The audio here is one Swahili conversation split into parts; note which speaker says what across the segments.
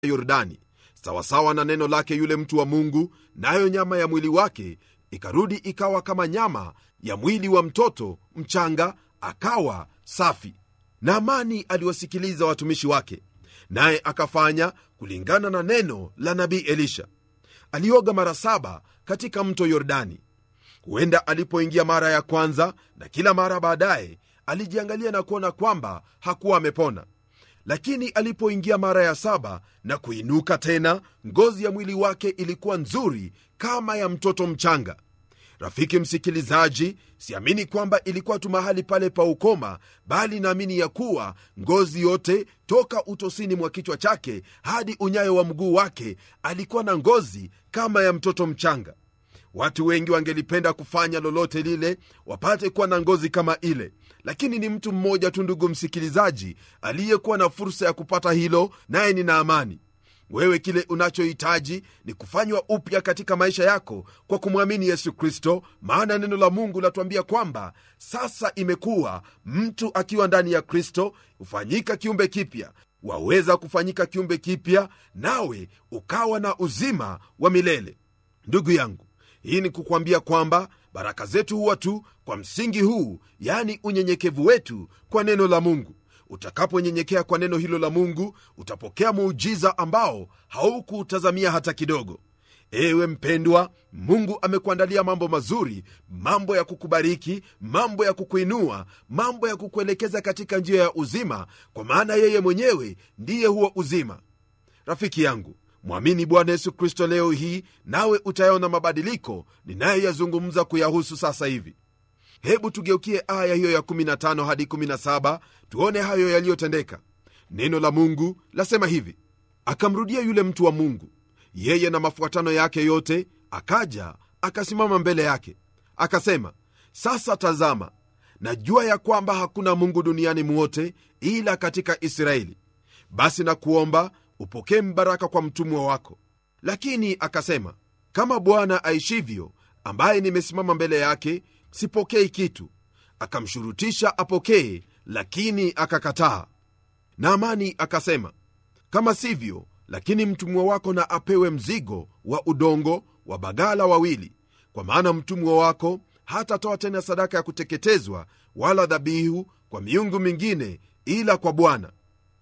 Speaker 1: yordani sawasawa na neno lake yule mtu wa mungu nayo nyama ya mwili wake ikarudi ikawa kama nyama ya mwili wa mtoto mchanga akawa safi naamani aliwasikiliza watumishi wake naye akafanya kulingana na neno la nabii elisha alioga mara saba katika mto yordani huenda alipoingia mara ya kwanza na kila mara baadaye alijiangalia na kuona kwamba hakuwa amepona lakini alipoingia mara ya saba na kuinuka tena ngozi ya mwili wake ilikuwa nzuri kama ya mtoto mchanga rafiki msikilizaji siamini kwamba ilikuwa tu mahali pale pa ukoma bali naamini ya kuwa ngozi yote toka utosini mwa kichwa chake hadi unyayo wa mguu wake alikuwa na ngozi kama ya mtoto mchanga watu wengi wangelipenda kufanya lolote lile wapate kuwa na ngozi kama ile lakini ni mtu mmoja tu ndugu msikilizaji aliyekuwa na fursa ya kupata hilo naye ni naamani wewe kile unachohitaji ni kufanywa upya katika maisha yako kwa kumwamini yesu kristo maana neno la mungu latuambia kwamba sasa imekuwa mtu akiwa ndani ya kristo hufanyika kiumbe kipya waweza kufanyika kiumbe kipya nawe ukawa na uzima wa milele ndugu yangu hii ni kukwambia kwamba baraka zetu huwa tu kwa msingi huu yani unyenyekevu wetu kwa neno la mungu utakaponyenyekea kwa neno hilo la mungu utapokea muujiza ambao haukuutazamia hata kidogo ewe mpendwa mungu amekuandalia mambo mazuri mambo ya kukubariki mambo ya kukuinua mambo ya kukuelekeza katika njia ya uzima kwa maana yeye mwenyewe ndiye huo uzima rafiki yangu mwamini bwana yesu kristo leo hii nawe utayaona mabadiliko ninayoyazungumza kuyahusu sasa hivi hebu tugeukie aya hiyo ya 15 hadi 17 tuone hayo yaliyotendeka neno la mungu lasema hivi akamrudia yule mtu wa mungu yeye na mafuatano yake yote akaja akasimama mbele yake akasema sasa tazama najua ya kwamba hakuna mungu duniani mwote ila katika israeli basi na kuomba upokee mbaraka kwa mtumwa wako lakini akasema kama bwana aishivyo ambaye nimesimama mbele yake sipokei kitu akamshurutisha apokee lakini akakataa naamani akasema kama sivyo lakini mtumwa wako na apewe mzigo wa udongo wa bagala wawili kwa maana mtumwa wako hatatoa tena sadaka ya kuteketezwa wala dhabihu kwa miungu mingine ila kwa bwana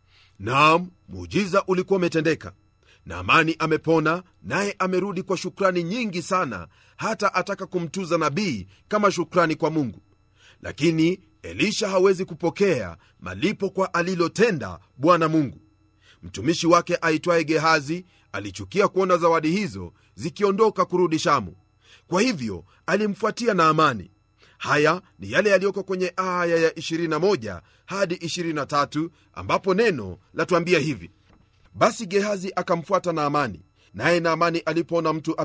Speaker 1: naam muujiza ulikuwa umetendeka naamani amepona naye amerudi kwa shukrani nyingi sana hata ataka kumtuza nabii kama shukrani kwa mungu lakini elisha hawezi kupokea malipo kwa alilotenda bwana mungu mtumishi wake aitwaye gehazi alichukia kuona zawadi hizo zikiondoka kurudi shamu kwa hivyo alimfuatia naamani haya ni yale yaliyoko kwenye aya ya 21 hadi 23 ambapo neno latuambia hivi basi gehazi akamfuata naamani naye naamani alipoona mtu